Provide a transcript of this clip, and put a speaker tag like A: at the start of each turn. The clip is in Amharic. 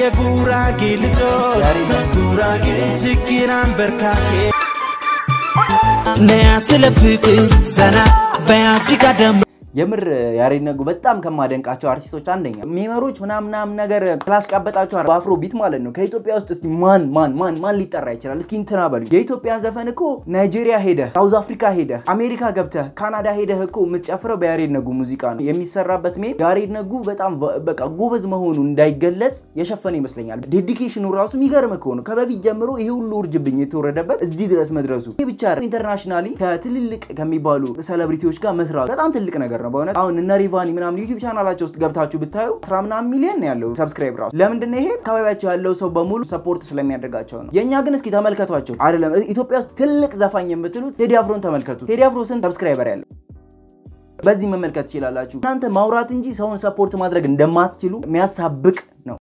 A: የጉራጌ ልጆች ጉራጌ ችግር አንበርካኬ ነያ ስለ ፍቅር ዘና በያዚጋ ደግሞ
B: የምር ያሬድ ነጉ በጣም ከማደንቃቸው አርቲስቶች አንደኛ ሜመሮች ምናምናም ነገር ስላስቃበጣቸው በአፍሮ ቢት ማለት ነው። ከኢትዮጵያ ውስጥ እስቲ ማን ማን ማን ማን ሊጠራ ይችላል? እስኪ እንትና በሉ። የኢትዮጵያን ዘፈን እኮ ናይጄሪያ ሄደህ፣ ሳውዝ አፍሪካ ሄደህ፣ አሜሪካ ገብተህ፣ ካናዳ ሄደህ እኮ የምትጨፍረው በያሬድ ነጉ ሙዚቃ ነው የሚሰራበት። ሜ ያሬድ ነጉ በጣም በቃ ጎበዝ መሆኑ እንዳይገለጽ የሸፈነ ይመስለኛል። ዴዲኬሽኑ ራሱ የሚገርም እኮ ነው። ከበፊት ጀምሮ ይሄ ሁሉ ውርጅብኝ የተወረደበት እዚህ ድረስ መድረሱ ይህ ብቻ ኢንተርናሽናሊ ከትልልቅ ከሚባሉ ሴሌብሪቲዎች ጋር መስራቱ በጣም ትልቅ ነገር ነው በእውነት አሁን እነ ሪቫኒ ምናምን ዩቲዩብ ቻናላቸው ውስጥ ገብታችሁ ብታዩ አስራ ምናምን ሚሊዮን ነው ያለው ሰብስክራይብ ራሱ ለምንድን ነው ይሄ አካባቢያቸው ያለው ሰው በሙሉ ሰፖርት ስለሚያደርጋቸው ነው የእኛ ግን እስኪ ተመልከቷቸው አይደለም ኢትዮጵያ ውስጥ ትልቅ ዘፋኝ የምትሉት ቴዲ አፍሮን ተመልከቱ ቴዲ አፍሮ ስንት ሰብስክራይበር ያለው በዚህ መመልከት ትችላላችሁ እናንተ ማውራት እንጂ ሰውን ሰፖርት ማድረግ እንደማትችሉ የሚያሳብቅ ነው